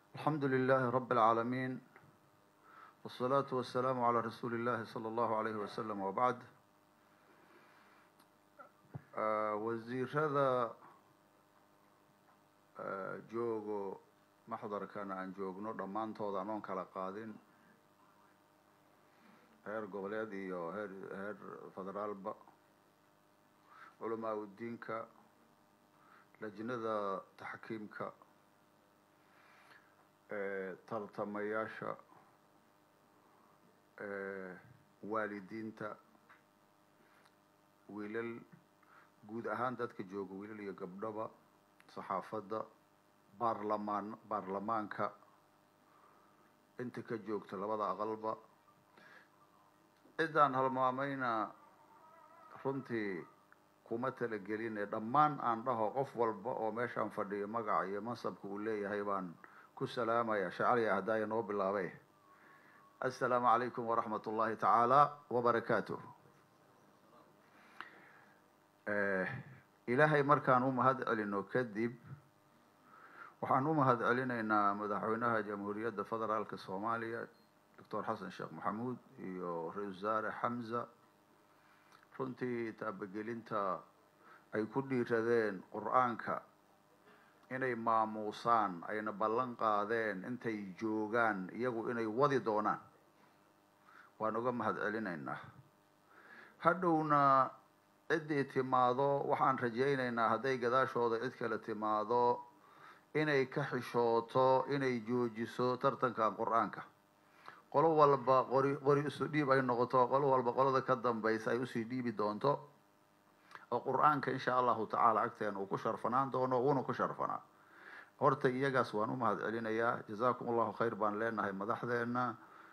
الحمد لله رب العالمين والصلاة والسلام على رسول الله صلى الله عليه وسلم وبعد wasiirada joogo maxdarkan aan joogno dhammaantooda anoon kala qaadin heer goboleed iyo heer heer federaalba culamaa udiinka lajnada taxkiimka tartamayaasha waalidiinta wiilal guud ahaan dadka jooga wiilal iyo gabdhaba saxaafadda baarlamaan baarlamaanka inta ka joogta labada aqalba ciddaan halmaamayna runtii kuma talageline dhammaan aan dhaho qof walba oo meeshaan fadhiyo magaca iyo mansabka uu leeyahay baan ku salaamaya shacaliya hadaaya noo bilaabay assalaamu calaykum waraxmat ullahi tacaala wabarakaatuh ilaahay markaan u mahad celino kadib waxaan u mahad celinaynaa madaxweynaha jamhuuriyadda federaalka soomaaliya doctor xasan sheekh maxamuud iyo ra-isul wasaare xamza runtii taabagelinta ay ku dhiiradeen qur-aanka inay maamuusaan ayna ballan qaadeen intay joogaan iyagu inay wadi doonaan waan uga mahad celinaynaa hadhowna ciddii timaado waxaan rajaynaynaa hadday gadaashooda cid kale timaado inay ka xishooto inay joojiso tartankan qur-aanka qolo walba qori qori isu dhiib ay noqoto qolo walba qolada ka dambaysa ay usii dhiibi doonto oo qur-aanka insha allahu tacaala agteena uu ku sharfanaan doono wuuna ku sharfanaa horta iyagaas waan u mahad celinayaa jazakum allahu khayr baan leenahay madaxdeena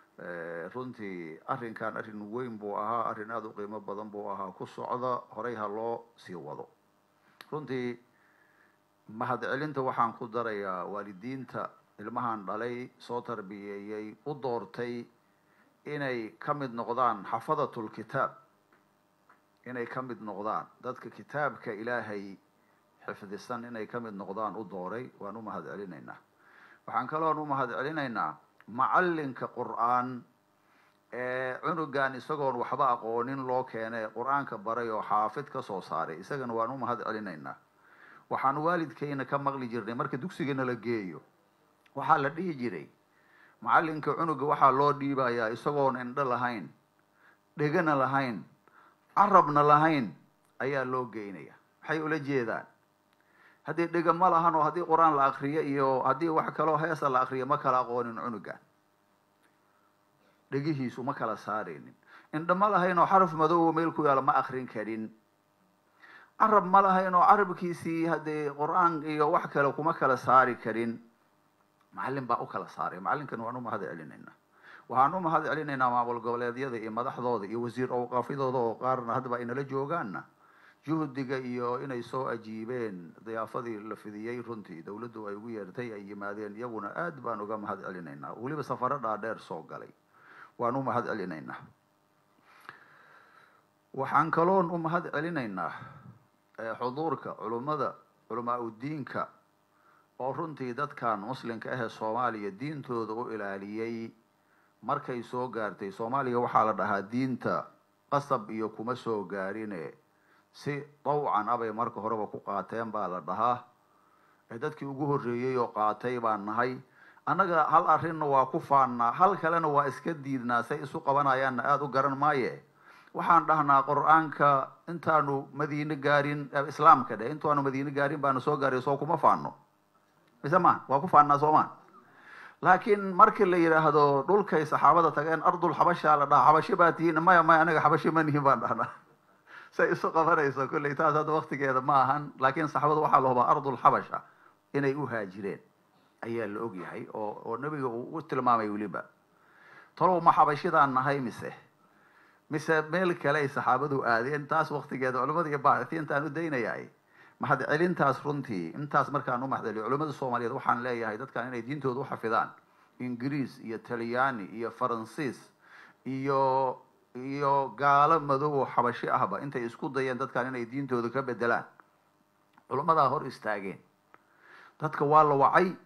runtii arrinkan arrin weyn buu ahaa arrin aada u qiimo badan buu ahaa ku socda horey ha loo sii wado runtii mahad celinta waxaan ku darayaa waalidiinta ilmahan dhalay soo tarbiyeeyey u doortay inay ka mid noqdaan xafadatul kitaab inay ka mid noqdaan dadka kitaabka ilaahay xifdisan inay ka mid noqdaan u dooray waan u mahad celinaynaa waxaan kaloon u mahad celinaynaa macallinka qur-aan ee cunugan isagoon waxba aqoonin loo keenay qur-aanka baray oo xaafid ka soo saaray isagana waan u mahad celinaynaa waxaan waalidkayna ka maqli jirnay marka dugsigana la geeyo waxaa la dhihi jiray macallinka cunuga waxaa loo dhiibayaa isagoon indho lahayn dhegana lahayn carabna lahayn ayaa loo geynaya maxay ula jeedaan haddii dhega ma lahan oo haddii qur-aan la akriyo iyo haddii wax kaloo heesa la akriyo ma kala aqoonin cunugan dhegihiisu ma kala saaraynin indho ma lahayn oo xaraf madoobo meel ku yaalo ma akrin karin carab ma lahayn oo carabkiisii haddii qur-aan iyo wax kale kuma kala saari karin macallin baa u kala saaray macallinkan waan u mahad celinaynaa waxaan u mahad celinaynaa maamul goboleedyada iyo madaxdooda iyo wasiir awqaafyadooda oo qaarna haddaba aynala joogaanna juhdiga iyo inay soo ajiibeen diyaafadii la fidiyey runtii dawladdu ay ugu yeertay ay yimaadeen iyaguna aad baan uga mahad celinaynaa weliba safaro dhaadheer soo galay waan u mahad celinaynaa waxaan kaloon u mahad celinaynaa xuduurka culummada culamaa udiinka oo runtii dadkan muslimka ahee soomaaliya diintooda u ilaaliyey markay soo gaartay soomaaliya waxaa la dhahaa diinta qasab iyo kuma soo gaarine si dawcan abay marka horeba ku qaateen baa la dhahaa ee dadkii ugu horreeyey oo qaatay baan nahay annaga hal arrinna waa ku faannaa hal kalena waa iska diidnaa say isu qabanayaanna aada u garan maaye waxaan dhahnaa qur-aanka intaanu madiine gaarin islaamka dheh intaanu madiine gaarin baanu soo gaaray soo kuma faano mise ma waa ku faannaa soomaa laakiin markii la yidhaahdo dhulkay saxaabada tageen ardul xabashaa la dhahaa xabashi baa tihiin maya maya anaga xabashi ma nihin baan dhahnaa say isu qabanayso kolley taas hadda waktigeeda ma ahan laakiin saxaabada waxaa la hubaa ardul xabasha inay u haajireen ayaa la og yahay oo oo nebiga uu u tilmaamay weliba talow ma xabashidaan nahay mise mise meel kale ay saxaabadu aadeen taas waktigeeda culamada iyo baaxitiintaan u daynayaay mahad celintaas runtii intaas markaan u mahad celiyo culamada soomaaliyeed waxaan leeyahay dadkan inay diintooda uxafidaan ingiriis iyo talyaani iyo faransiis iyo iyo gaalo madow oo xabashi ahba intay isku dayeen dadkan inay diintooda ka bedelaan culamadaa hor istaageen dadka waa la wacay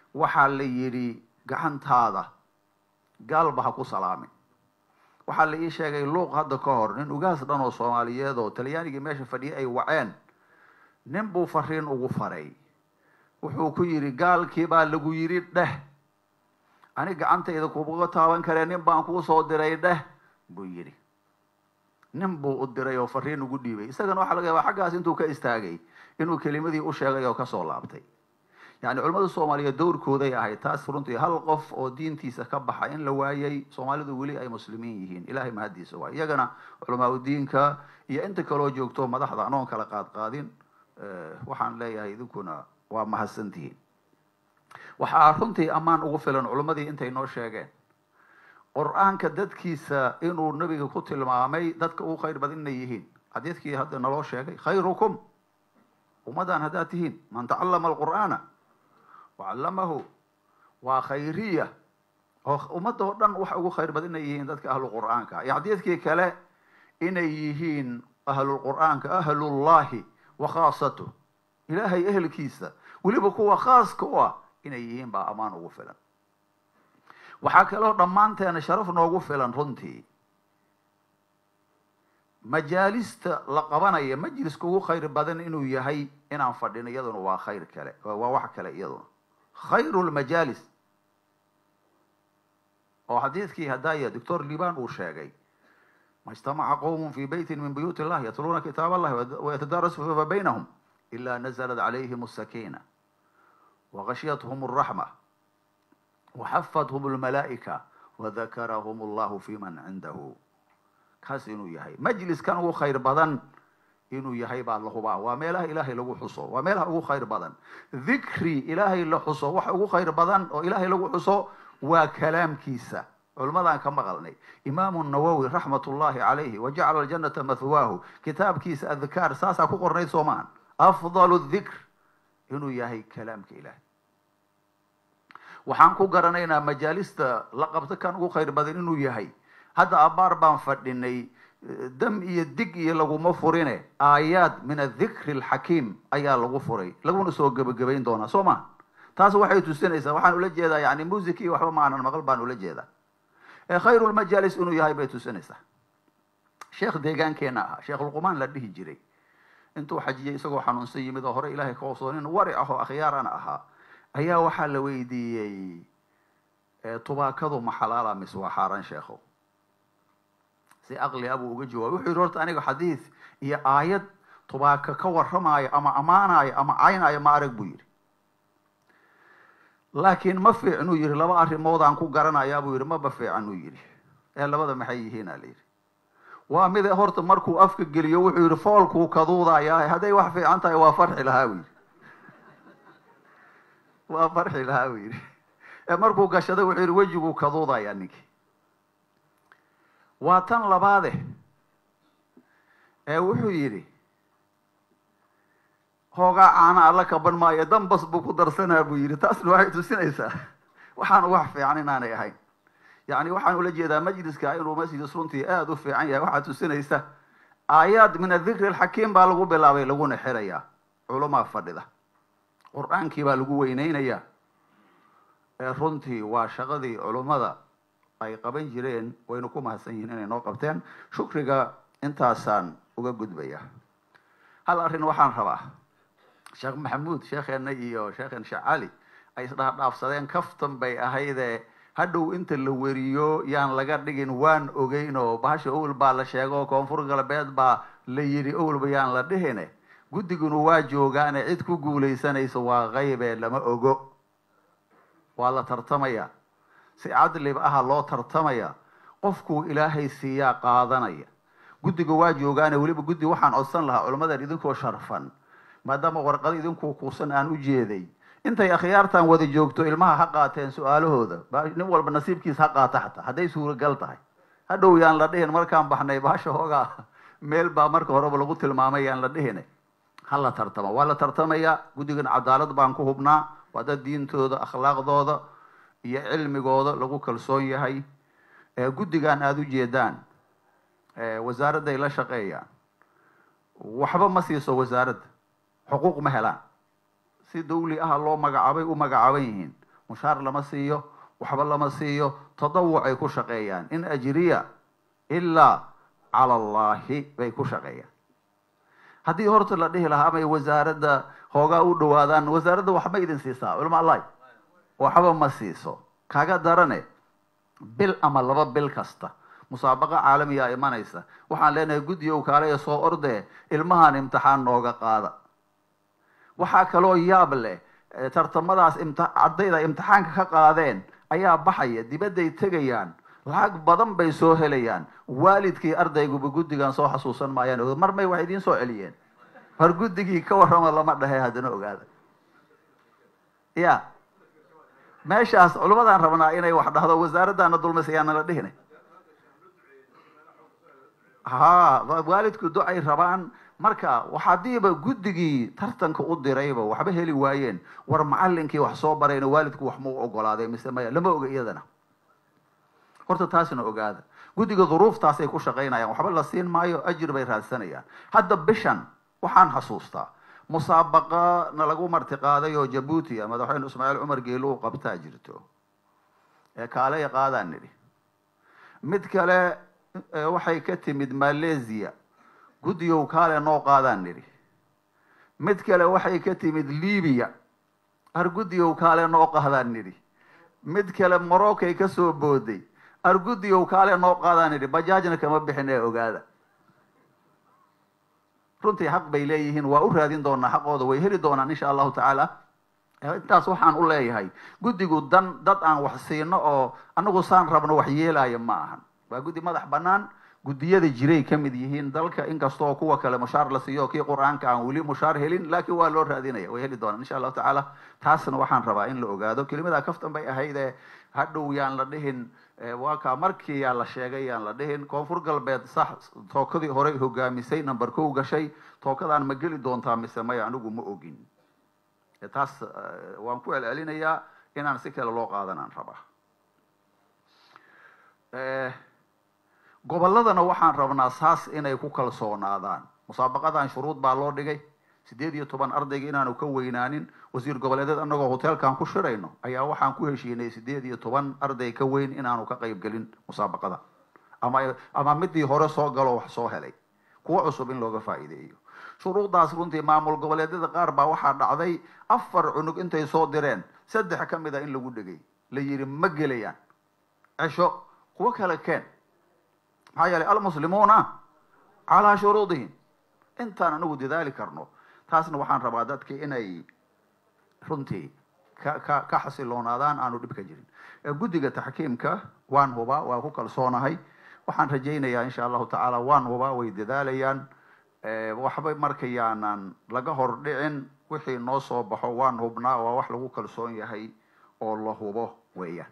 waxaa la yidhi gacantaada gaalba ha ku salaamin waxaa la ii sheegay luuq hadda ka hor nin ugaas dhan oo soomaaliyeed oo talyaanigii meesha fadhiyay ay waceen nin buu fariin ugu faray wuxuu ku yidhi gaalkii baa lagu yidhi dheh ani gacantayda kuuga taaban karee nin baan kuu soo diray dheh buu yidhi nin buu u diray oo fariin ugu dhiibay isagana waxaa laga yaabaa xaggaas intuu ka istaagay inuu kelimadii u sheegay oo kasoo laabtay yani culamada soomaaliyeed dowrkooday ahayd taas runtii hal qof oo diintiisa ka baxa in la waayay soomaalidu weli ay muslimiin yihiin ilahay mahaddiisa waay iyagana culamaa udiinka iyo inta kaloo joogto madaxda anoon kala qaad qaadin waxaan leeyahay idinkuna waa mahadsantihiin waxaa runtii ammaan ugu filan culimmadii intay noo sheegeen qur-aanka dadkiisa inuu nabiga ku tilmaamay dadka ugu khayr badan inay yihiin xadiidkii hadda naloo sheegay khayrukum ummadan haddaad tihiin man tacallama alqur'aana wacallamahu waa khayriya oo ummadda oo dhan waxa ugu khayr badan inay yihiin dadka ahlu qur'aanka iyo xadiidkii kale inay yihiin ahlulqur'aanka ahlullahi wa khaasatuh ilaahay ehelkiisa weliba kuwa khaaska u ah inay yihiin baa ammaan ugu filan waxaa kaloo dhammaanteena sharaf noogu filan runtii majaalista la qabanaya majliska ugu khayr badan inuu yahay inaan fadhino iyaduna waa khayr kale waa wax kale iyaduna khayru lmajaalis oo xadiidkii hadaya doctor liban uu sheegay ma ijtamaca qowm fi beyti min buyuut illah yatluuna kitaab allahi wayatadaarasuuna baynahum ila naزlat calayhim الsakina wagashyathum الraxma waxafathum اlmalaa'ika wadakarahum allahu fi man cindahu kaas inuu yahay majliskan ugu khayr badan inuu yahay baa la hubaa waa meelaha ilaahay lagu xuso waa meelaha ugu khayr badan dhikri ilaahay la xuso waxa ugu khayr badan oo ilaahay lagu xuso waa kalaamkiisa culimadaan ka maqalnay imaamu nawowi raxmat ullahi calayhi wajacala aljanata mathwaahu kitaabkiisa adkaar saasaa ku qornayd soo maahan afdalu dhikr inuu yahay kalaamka ilaahay waxaan ku garanaynaa majaalista la qabto kan ugu khayr badan inuu yahay hadda abaar baan fadhinay dam iyo dig iyo laguma furine aayaad min adikri alxakiim ayaa lagu furay laguna soo gebagabayn doonaa soo ma taas waxay tusinaysaa waxaan ula jeedaa yani music iyo waxba maanan maqal baan ula jeedaa khayru lmajaalis inuu yahay bay tusinaysaa sheekh deegaankeena ahaa sheekh luqmaan la dhihi jiray intuu xajiyay isagoo xanuunsan yimid oo hore ilahay ka hoosoo nin waric ah oo akhyaarana ahaa ayaa waxaa la weydiiyey tubaakadu ma xalaala mise waa xaaraan sheekhow si aqli abuu uga jawaabay wuxuu yihi horta aniga xadiid iyo aayad tubaaka ka warramaayo ama ammaanayo ama caynaayo ma arag buu yidhi laakiin ma fiicnuu yihi laba arrimood aan ku garanayaa buu yihi maba fiican uu yidhi ee labada maxay yihiin a la yidhi waa mide horta markuu afka geliyo wuxuu yihi foolkuu kaduudayaa hadday wax fiican tahay waa farxi lahaa buu yidhi waa farxi lahaa buu yidhi ee markuu gashaday wuxuu yihi wejiguu kaduudayaa ninkii waa tan labaade ee wuxuu yidhi hoogaa caana alla kaban maayo dambas buu ku darsanaa buu yidhi taasna waxay tusinaysaa waxaan wax fiican inaanay ahayn yani waxaan ula jeedaa majliska inuu masjidis runtii aada u fiican yahay waxaa tusinaysa aayaad min adikri alxakiim baa lagu bilaabay laguna xirayaa culamaa fadhida qur-aankii baa lagu weyneynayaa ee runtii waa shaqadii culummada ay qaban jireen waynu ku mahadsan yihiin inay noo qabteen shukriga intaasaan uga gudbaya hal arrin waxaan rabaa sheekh maxamuud sheekheena iyo sheekhen sheekh cali ay isdhaafdhaafsadeen kaftan bay ahaydee hadhow inta la weriyo yaan laga dhigin waan ogeyn oo bahasha owel baa la sheego koonfur galbeed baa la yidhi owelba yaan la dhihine guddiguna waa joogaane cid ku guulaysanaysa waa qaybe lama ogo waa la tartamaya si cadlib aha loo tartamaya qofkuu ilaahay siiyaa qaadanaya guddiga waa joogaane weliba guddi waxaan codsan lahaa culammadan idinkoo sharfan maadaama warqado idinkuu kuusan aan u jeeday intay akhyaartan wada joogto ilmaha ha qaateen su-aalahooda nin walba nasiibkiisa ha qaata xataa hadday suuragal tahay hadhow yaan la dhihin markaan baxnay bahasha hoogaa meel baa marka horeba lagu tilmaamay yaan la dhihine ha la tartama waa la tartamaya guddigan cadaalad baan ku hubnaa waa dad diintooda akhlaaqdooda iyo cilmigooda lagu kalsoon yahay guddigan aada u jeedaan wasaaradday la shaqeeyaan waxba ma siiso wasaaradda xuquuq ma helaan si dawli aha loo magacaabay u magacaaban yihiin mushaar lama siiyo waxba lama siiyo tadawuc ay ku shaqeeyaan in ajriya ilaa cala allahi bay ku shaqeeyaan haddii horta la dhihi lahaa amay wasaaradda hoogaa u dhawaadaan wasaaradda waxma idin siisaa culama allahi waxba ma siiso kaga darane bil ama laba bil kasta musaabaqa caalamiyaa imanaysa waxaan leenahay guddigow kaale soo ordee ilmahan imtixaan nooga qaada waxaa kaloo yaab leh tartamadaas imti ardayda imtixaanka ka qaadeen ayaa baxaya dibadday tegayaan lacag badan bay soo helayaan waalidkii ardayguba guddigan soo xasuusan maayaan mar may wax idiin soo celiyeen har guddigii ka warrama lama dhahe haddana ogaada ya meeshaas culimadaan rabnaa inay wax dhahdo wasaaraddaana dulmis ayaana la dhihina ha waalidku ducay rabaan marka hadiiba guddigii tartanka u dirayba waxba heli waayeen war macalinkii wax soo barayna waalidku wax mau ogolaaday mise maya lama oga iyadana horta taasna ogaada guddiga duruuftaasay ku shaqaynayaan waxba la siin maayo ajir bay raadsanayaan hadda bishan waxaan xasuustaa musaabaqa na lagu marti qaaday oo jabuuti a madaxweyne ismaaciil cumar geelo u qabtaa jirto ee kaaley qaadaan nidhi mid kale waxay ka timid malaysia guddigow kaale noo qaadaan nidhi mid kale waxay ka timid libiya ar guddigow kaale noo qaadaan nidhi mid kale moroccoy ka soo booday ar guddigow kaale noo qaadaan nidhi bajaajna kama bixin ee ogaada runtii xaq bay leeyihiin waa u raadin doonaa xaqooda way heli doonaan insha allahu tacaala intaas waxaan u leeyahay guddigu dan dad aan wax siino oo anagu saan rabno wax yeelaya ma ahan waa guddi madax banaan guddiyada jiray ka mid yihiin dalka inkastoo kuwa kale mushaar la siiyo kii qur-aanka aan weli mushaar helin laakiin waa loo raadinaya way heli doonaan insha allahu tacaala taasna waxaan rabaa in la ogaado kelimada kaftan bay ahayd ee hadhow yaan la dhihin waa kaa markii yaa la sheegay yaan la dhihin koonfur galbeed sax tookadii horey hogaamisay number kow gashay tookadaan ma geli doontaa mise maya anigu ma ogin taas waan ku celcelinayaa inaan si kale loo qaadanaan rabaa gobolladana waxaan rabnaa saas inay ku kalsoonaadaan musaabaqadan shuruud baa loo dhigay sideed iyo toban ardayga inaanu ka weynaanin wasiir goboleedeed anagoo hoteelkan ku shirayno ayaa waxaan ku heshiinay sideed iyo toban arday ka weyn inaanu ka qayb gelin musaabaqada ama ama midii hore soo galo wax soo helay kuwa cusub in looga faa'iideeyo shuruudaas runtii maamul goboleedyada qaar baa waxaa dhacday afar cunug intay soo direen saddex ka mid a in lagu dhegay la yidhi ma gelayaan cesho kuwo kale keen maxaa yeelay almuslimuuna calaa shuruudihim intaan anigu dadaali karno taasna waxaan rabaa dadki inay runtii ka ka ka xasiloonaadaan aanu dhib ka jirin guddiga taxkiimka waan hubaa waa ku kalsoonahay waxaan rajaynayaa insha allahu tacaala waan hubaa way dadaalayaan waxba markayaanan laga hor dhicin wixii noo soo baxo waan hubnaa waa wax lagu kalsoon yahay oo la hubo weeyaan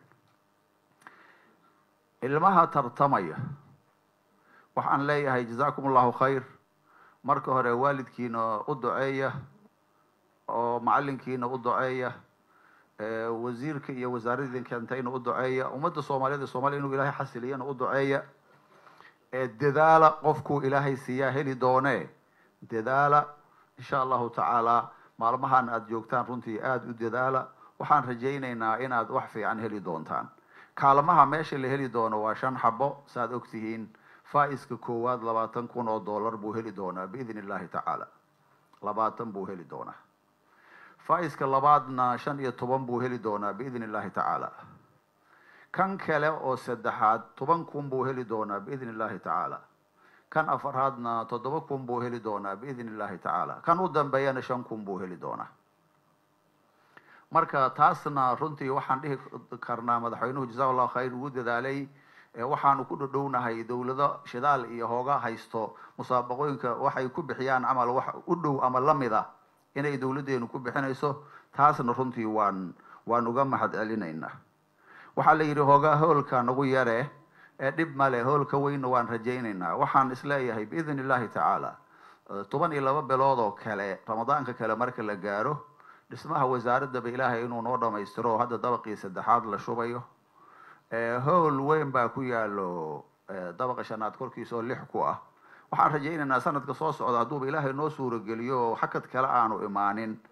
ilmaha tartamaya waxaan leeyahay jazakum allahu khayr marka hore waalidkiina u duceeya oo macalinkiina u duceeya wasiirka iyo wasaaradii keentayna u duceeya ummadda soomaaliyeed soomaliya inuu ilaahay xasiliyana u duceeya dadaala qofkuu ilaahay siiyaa heli doonee dadaala insha allahu tacaala maalmahan aada joogtaan runtii aada u dadaala waxaan rajaynaynaa inaad wax fiican heli doontaan kaalmaha meesha la heli doono waa shan xabo saaad ogtihiin faa-iska koowaad labaatan kun oo dollar buu heli doonaa biidn illahi tacaala labaatan buu heli doonaa faa-iska labaadna shan iyo toban buu heli doonaa biidn illahi tacaala kan kale oo saddexaad toban kun buu heli doonaa biidn illahi tacaala kan afaraadna toddoba kun buu heli doonaa biidn illahi tacaala kan u dambeeyana shan kun buu heli doonaa marka taasna runtii waxaan dhihi karnaa madaxweynuhu jaza allahu khayr ugu dadaalay waxaanu ku dhodhownahay dawlado shidaal iyo hooga haysto musaabaqooyinka waxay ku bixiyaan camal wax u dhow ama lamida inay dawladdeenu ku bixinayso taasna runtii waan waan uga mahad celinaynaa waxaa la yidhi hoogaa hoolka nagu yare ee dhib male hoolka weynna waan rajaynaynaa waxaan isleeyahay biidn illahi tacaala toban iyo laba bilood oo kale ramadaanka kale marka la gaaro dhismaha wasaaradaba ilaahay inuu noo dhamaystiro hadda dabaqii saddexaad la shubayo howl weyn baa ku yaalo dabaqa shanaad korkiisa oo lix ku ah waxaan rajaynaynaa sanadka soo socda hadduuba ilaahay noo suurageliyo oo xakad kale aanu imaanin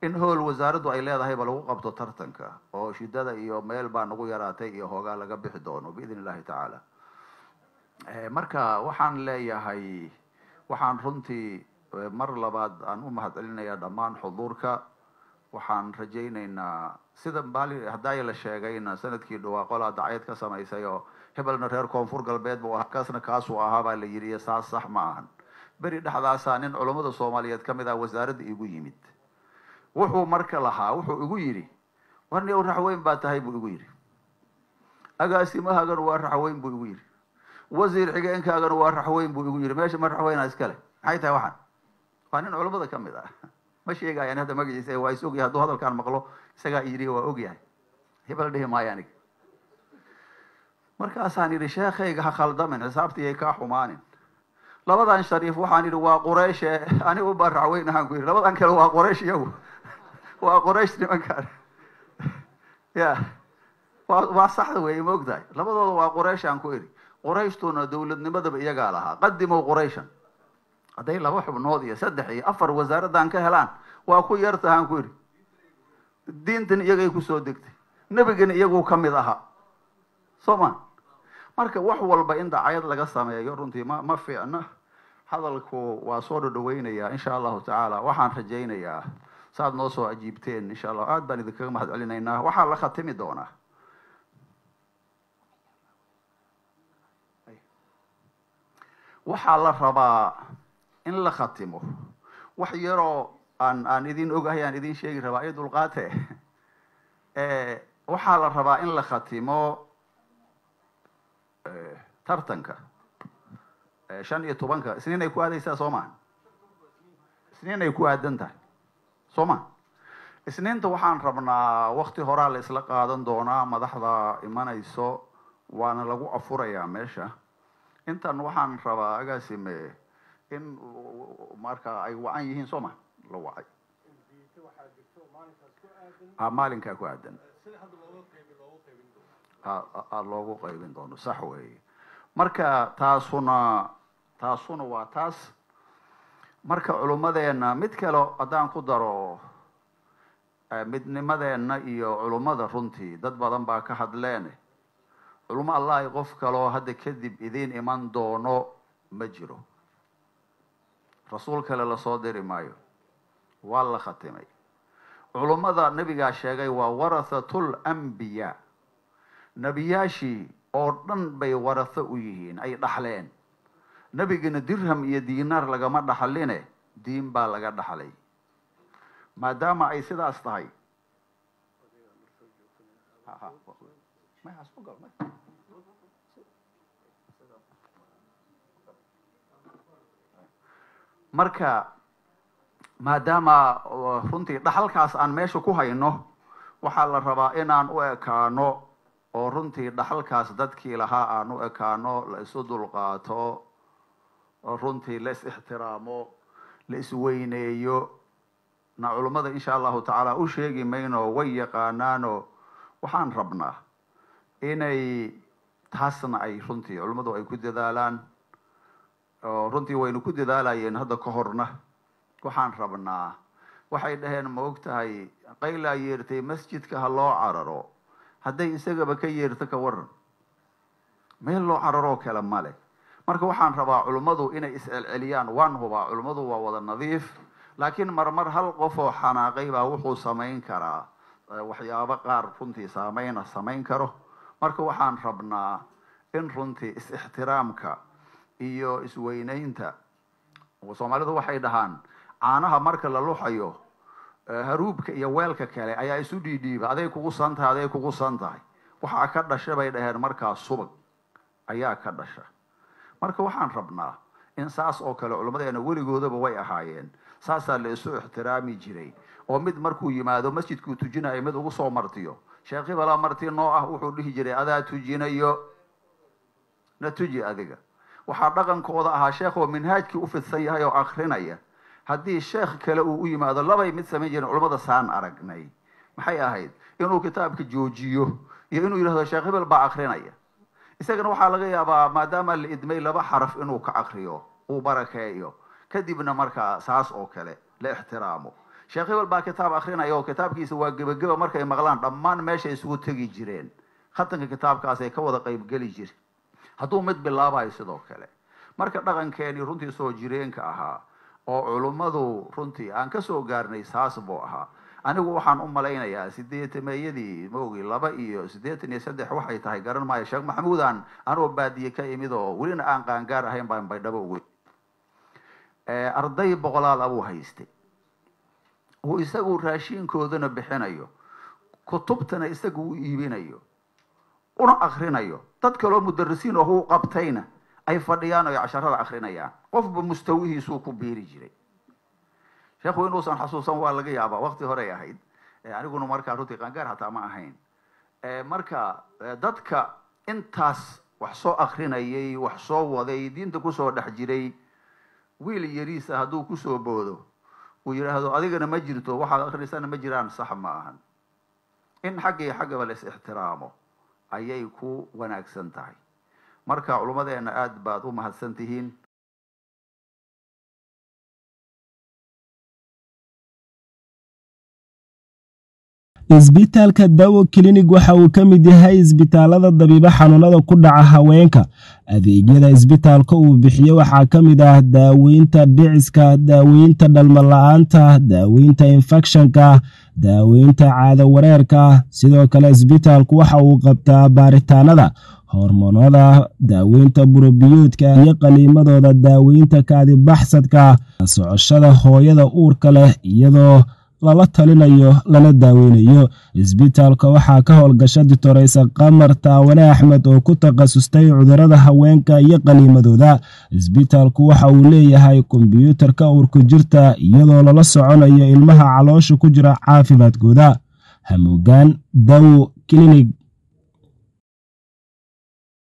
in hool wasaaraddu ay leedahayba lagu qabto tartanka oo shidada iyo meel baa nagu yaraatay iyo hoogaa laga bixi doono biidn illahi tacaala marka waxaan leeyahay waxaan runtii mar labaad aan u mahad celinayaa dhammaan xuduurka waxaan rajaynaynaa sida maali haddaaya la sheegayna sanadkii dhawaa qolaa dacayad ka samaysay oo hebelna reer koonfur galbeed buu ahaa kaasna kaasuu ahaa baa la yidhi saas sax ma ahan beri dhexdaasaa nin culummada soomaaliyeed ka mid ah wasaaradda igu yimid wuxuu marka lahaa wuxuu igu yidhi warni ow raxweyn baa tahay buu igu yidhi agaasimahagana waa raxweyn buu igu yidhi wasiir xigeenkaagana waa raxweyn buu igu yidhi meesha ma raxweynaa iskale maxay tahay waxaan waa nin culummada ka mid ah ma sheegayaan hadda magaciisa waa is ogyahay hadduu hadalkaan maqlo isagaa yidhi waa ogyahay hebel dhihi maayo aniga markaasaan yidhi sheekhayga ha khaldamin xisaabtiiyay kaa xumaanin labadan shariif waxaan yidhi waa qurayshe anigu baa raxweyn ahaan ku yidhi labadan kale waa qoraysh iyagu waa qoraysh nimankaan ya wa waa saxda weeye ma og tahay labadooda waa qurayshaan ku idhi qurayshtuna dawladnimadaba iyagaa lahaa qadimow qurayshan hadday laba xubnood iyo saddex iyo afar wasaaraddan ka helaan waa ku yartahaan ku idhi diintan iyagay kusoo degtay nebigana iyaguu ka mid ahaa soo ma marka wax walba in dacayad laga sameeyo runtii ma ma fiicna hadalku waa soo dhodhaweynayaa insha allahu tacaala waxaan rajaynayaa saaad noo soo ajiibteen insha allah aad baan idinkaga mahad celinaynaa waxaa la khatimi doonaa waxaa la rabaa in la khatimo wax yaroo aan aan idin ogahay aan idin sheegi rabaa iyo dulqaate waxaa la rabaa in la khatimo tartanka shan iyo tobanka isniin ay ku aadaysaa soo maa isniin ay ku aadan tahay soo ma isniinta waxaan rabnaa wakti horaa la isla qaadan doonaa madaxda imanayso waana lagu afurayaa meesha intan waxaan rabaa agaasime in marka ay wacan yihiin soo ma la wacay a maalinkaa ku aadan a loogu qaybin doono sax weeye marka taasuna taasuna waa taas marka culummadeena mid kale haddaan ku daro midnimadeena iyo culummada runtii dad badan baa ka hadleen culummo allahi qof kaloo hadda kadib idiin iman doono ma jiro rasuul kale lasoo diri maayo waa la khatimay culummada nebigaa sheegay waa warathatul anbiyaa nebiyaashii oo dhan bay waratho u yihiin ay dhaxleen nebigana dirham iyo diinaar lagama dhaxline diin baa laga dhaxlay maadaama ay sidaas tahay marka maadaama runtii dhaxalkaas aan meesha ku hayno waxaa la rabaa inaan u ekaano oo runtii dhaxalkaas dadkii lahaa aan u ekaano la isu dulqaato oo runtii la is ixtiraamo la isweyneeyo na culummada insha allahu tacaala u sheegi mayno way yaqaanaano waxaan rabnaa inay taasna ay runtii culummadu ay ku dadaalaan oo runtii waynu ku dadaalayeen hadda ka horna waxaan rabnaa waxay dhaheen ma og tahay qaylaa yeertay masjidka ha loo cararo hadday isagaba ka yeerto ka waran meel loo cararoo kale male marka waxaan rabaa culummadu inay is-celceliyaan waan hubaa culummadu waa wada nadiif laakiin marmar hal qof oo xanaaqay baa wuxuu samayn karaa waxyaabo qaar runtii saameyna samayn karo marka waxaan rabnaa in runtii is-ixtiraamka iyo isweyneynta soomaalidu waxay dhahaan caanaha marka la luxayo haruubka iyo weelka kale ayaa isu dhiidhiiba aday kugu san tahay aday kugu san tahay waxaa ka dhasha bay dhaheen markaa subag ayaa ka dhasha marka waxaan rabnaa in saas oo kale culimmadeena weligoodaba way ahaayeen saasaa la isu ixtiraami jiray oo mid markuu yimaado masjidkuu tujinayo mid ugu soo martiyo sheekh ibala marti noo ah wuxuu dhihi jiray adaa tujinayo na tuji adiga waxaa dhaqankooda ahaa sheekh oo minhaajkii u fidsan yahay oo akrinaya haddii sheekh kale uu u yimaado labay mid samayn jiren culamada saan aragnay maxay ahayd inuu kitaabka joojiyo iyo inuu yidhahdo sheekh hebel baa akrinaya isagana waxaa laga yaabaa maadaama la idmay laba xaraf inuu ka akriyo uu barakeeyo kadibna markaa saas oo kale la ixtiraamo sheekh hebel baa kitaab akrinaya oo kitaabkiisa waa gebageba markay maqlaan dhammaan meeshay isugu tegi jireen khatanka kitaabkaasay ka wada qeybgeli jire hadduu mid bilaabayo sidoo kale marka dhaqankeenii runtii soo jireenka ahaa oo culummadu runtii aan kasoo gaarnay saas buu ahaa anigu waxaan u malaynayaa sideetameeyadii maogi laba iyo siddeetan iyo saddex waxay tahay garan maayo sheekh maxamuudan anoo baadiye ka imid oo welina aan qaangaar ahayn baan baydhabo ugu arday boqolaal abuu haystay uu isagu raashiinkoodana bixinayo kutubtana isagu u iibinayo una akrinayo dad kaloo mudarisiin oo u qabtayna ay fadhiyaan oy casharada akrinayaan qofba mustawihiisuu ku biiri jiray sheekhu inuusan xasuusan waa laga yaabaa wakti horey ahayd aniguna markaa runtii qaangaar hataa ma ahayn marka dadka intaas wax soo akrinayay wax soo waday diinta kusoo dhex jiray wiil yariisa hadduu kusoo boodo uu yidhaahdo adigana ma jirto waxaad akrinaysana ma jiraan sax ma ahan in xagga iyo xaggaba la is ixtiraamo ayay ku wanaagsan tahay marka culummadeena aada baad u mahadsan tihiin isbitaalka dawo klinig waxa uu ka mid yahay isbitaalada dabiibo xanuunada ku dhaca haweenka adeegyada isbitaalka uu bixiyo waxaa ka mid ah daaweynta dhiciska daaweynta dhalmala-aanta daaweynta infekshanka daaweynta caado wareerka sidoo kale isbitaalku waxa uu qabtaa baaritaanada hormoonada daaweynta burobiyoodka iyo qaliimadooda daaweynta kaadibaxsadka socoshada hooyada uurka leh iyadoo lala talinayo lana daaweynayo isbitaalka waxaa ka howlgasha ditoreysa qamar taawane axmed oo ku takhasustay cudurada haweenka iyo qaliimadooda isbitaalku waxa uu leeyahay kombyuutarka uurku jirta iyadoo lala soconayo ilmaha caloosha ku jira caafimaadkooda hamuugaan dawo klinig